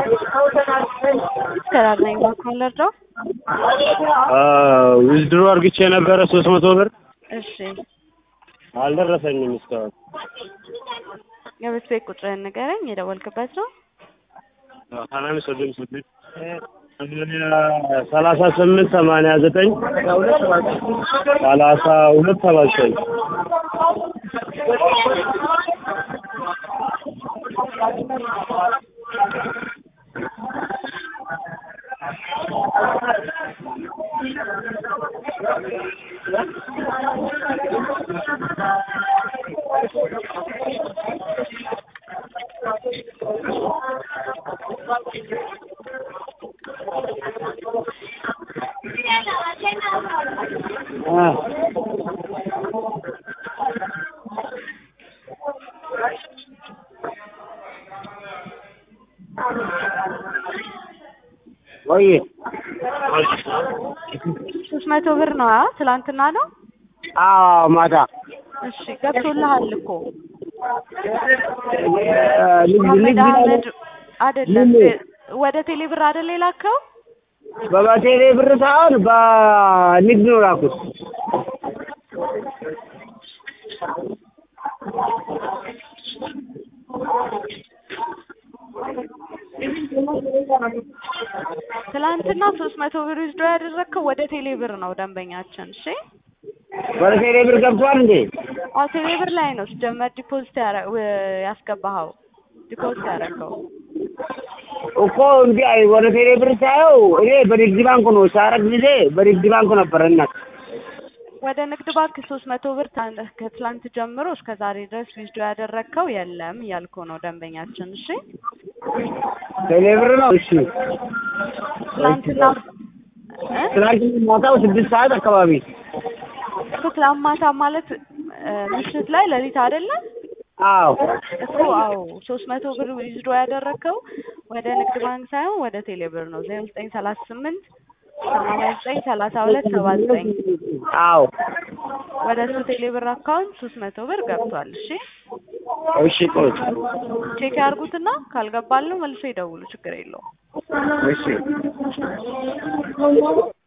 ከራር ነኝ ባንኩን ልርዳው? ዊዝድሮ አርግቼ የነበረ ሶስት መቶ ብር እሺ አልደረሰኝም እስካሁን። የቤት ቤት ቁጥርህን ንገረኝ። የደወልክበት ነው? ሀናን ስድስት ስድስት ሰላሳ ስምንት ሰማንያ ዘጠኝ ሰላሳ ሁለት ሰባ ዘጠኝ ወይ ሶስት መቶ ብር ነው። አ ትላንትና ነው። አዎ ማታ እሺ ገብቶልሃል እኮ ልጅ መሐመድ ልጅ አህመድ አይደለም ምን? ወደ ቴሌ ብር አይደል የላከው? በቴሌ ብር ሳይሆን በንግድ ነው ላኩት። ትላንትና ሶስት መቶ ብር ይዞ ያደረግከው ወደ ቴሌ ብር ነው ደንበኛችን። እሺ ወደ ቴሌ ብር ገብቷል እንዴ? አዎ ቴሌ ብር ላይ ነው ሲጀመር ዲፖዚት ያረ- ው- ያስገባኸው ዲፖዚት ያደረገው እኮ እንዲ አይ ወደ ቴሌ ብር ሳየው እኔ በንግድ ባንክ ነው ሳረግ ጊዜ በንግድ ባንክ ነበረ እናት ወደ ንግድ ባንክ ሶስት መቶ ብር ታ- ከትላንት ጀምሮ እስከ ዛሬ ድረስ ዊዝዶ ያደረግከው የለም እያልኩ ነው ደንበኛችን። እሺ ቴሌ ብር ነው። እሺ ትላንትና እ? ትናንትና ማታው ስድስት ሰዓት አካባቢ እኮ ትላንት ማታ ማለት እ፣ ምሽት ላይ ሌሊት አይደለም አዎ እኮ አዎ ሶስት መቶ ብር ዊዝዶ ያደረግከው ወደ ንግድ ባንክ ሳይሆን ወደ ቴሌ ብር ነው ዜሮ ዘጠኝ ሰላሳ ስምንት ሰማንያ ዘጠኝ ሰላሳ ሁለት ሰባ ዘጠኝ አዎ ወደ እሱ ቴሌ ብር አካውንት ሶስት መቶ ብር ገብቷል። እሺ እሺ ቆይ ቼክ ያርጉትና ካልገባሉ መልሶ ይደውሉ፣ ችግር የለውም። እሺ